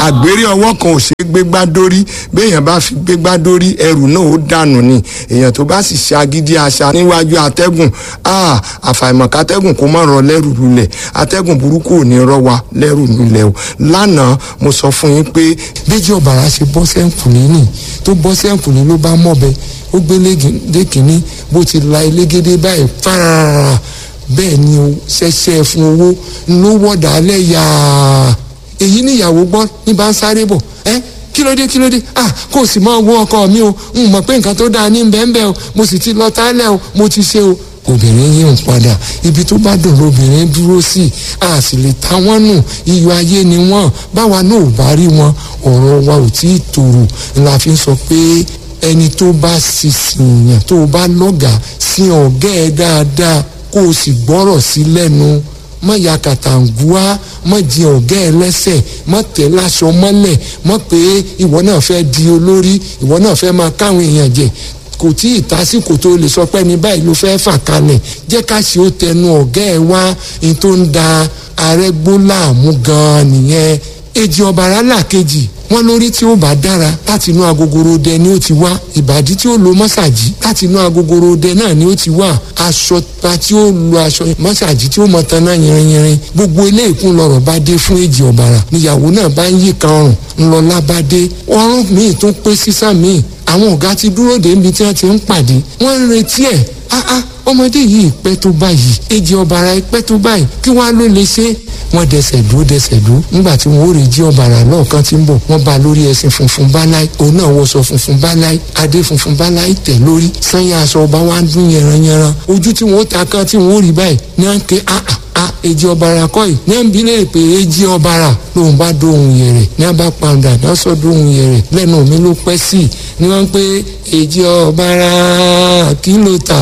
àgbèrè ọwọ́ kan ò ṣe é gbégbá dórí béèyàn bá fi gbégbá dórí ẹrù náà ó dànù ni èèyàn tó bá sì ṣe agídí àṣà níwájú atẹ́gùn àfàìmọ̀ kátẹ́gùn kó má rọ lẹ́rù lulẹ̀ atẹ́gùn burúkú ò ní rọ wa lẹ́rù lulẹ̀ o lánàá mo sọ fún yín pé bíjì ọ̀bàrà ṣe bọ́ sẹ́ǹkùnrin nì tó bọ́ sẹ́ǹkùnrin ló bá mọ̀bẹ ó gbé lẹ́kìnní bó ti la elégédé báyìí fárárá bẹ́ẹ̀ ni o ṣẹ̀ṣẹ̀ fún owó ló wọ̀dà alẹ́ yàá èyí níyàwó gbọ́ ní bá ń sáré bọ̀ ẹ́ kí ló dé kí ló dé ah kò sì máa wo ọkọ mi o n mọ̀ pé nǹkan tó dáa ní bẹ́ẹ̀nbẹ́ẹ̀ o mo sì ti lọ tálẹ̀ o mo ti ṣe o obìnrin yìí ń padà ibi tó bá dùn lóbìnrin dúró sí a sì lè ta wọ́n nù iyọ̀ ayé ni wọ́n báwa náà ò bá rí wọn ọ̀rọ̀ wa ò tí ì tòrò la fi ń sọ pé ẹni tó bá sísìn yàn tó bá lọ́gàá sí ọ̀gá ẹ̀ dáadáa kó o sì gbọ́rọ̀ sí lẹ́nu má ya kàtàǹgùá má di ọ̀gá ẹ lẹ́sẹ̀ má tẹ̀ láṣọ mọ́lẹ̀ má pé ìwọ náà fẹ́ di olórí ìwọ náà fẹ́ máa káwọn èèyàn jẹ kò tí ì tásìkò tó lè sọ pé ní báyìí ló fẹ́ fà kalẹ̀ jẹ́ ká ṣe ó tẹnu ọ̀gá ẹ wá ní tó ń da arẹ́gbó láàmú gan-an nìyẹn èjì ọ̀bàrà làkejì wọn lórí tí ó bá dára láti inú agogoro dẹ ni ó ti wá ìbàdí tí ó lo mọ́sàgì láti inú agogoro dẹ náà ni ó ti wá aṣọ pa tí ó lo aṣọ mọ́sàgì tí ó mọ taná yìnrìnyìnrìn gbogbo ilé ìkún lọ́rọ̀ bá dé fún èjì ọ̀bàrà níyàwó náà bá ń yí kan ọrùn ńlọlá bá dé ọrùn míì tún pé sísá míì àwọn ọ̀gá ti dúró dé ibi tí wọ́n ti ń pàdé wọ́n ń retí ẹ̀ áá ọmọdé yìí pẹ́ tó báyìí èjì ọ̀bàrà pẹ́ tó báyìí kí wọ́n á ló lè ṣe wọ́n dẹsẹ̀ dúró dẹsẹ̀ dúró nígbà tí wọ́n ó rè jí ọ̀bàrà lọ́ọ̀kan tí ń bọ̀ wọ́n bá lórí ẹṣin funfun báláì òun náà wọṣọ funfun báláì adé funfun báláì tẹ̀ lórí sanya aṣọ ọba wa ń dún yẹranyẹran ojú tí wọ́n ó ta kan tí wọ́n ó rí báyìí ní à ń ké àà a èjì ọ̀bàrà kọ́ yìí ní à ń bí lè pé èjì ọ̀bàrà lòun bá dóhùn yẹrẹ ní à bá pàǹdà náà sọ dóhùn yẹrẹ lẹ́nu mi ló pẹ́ sí i ní wọ́n ń pé èjì ọ̀bàrà kí ló ta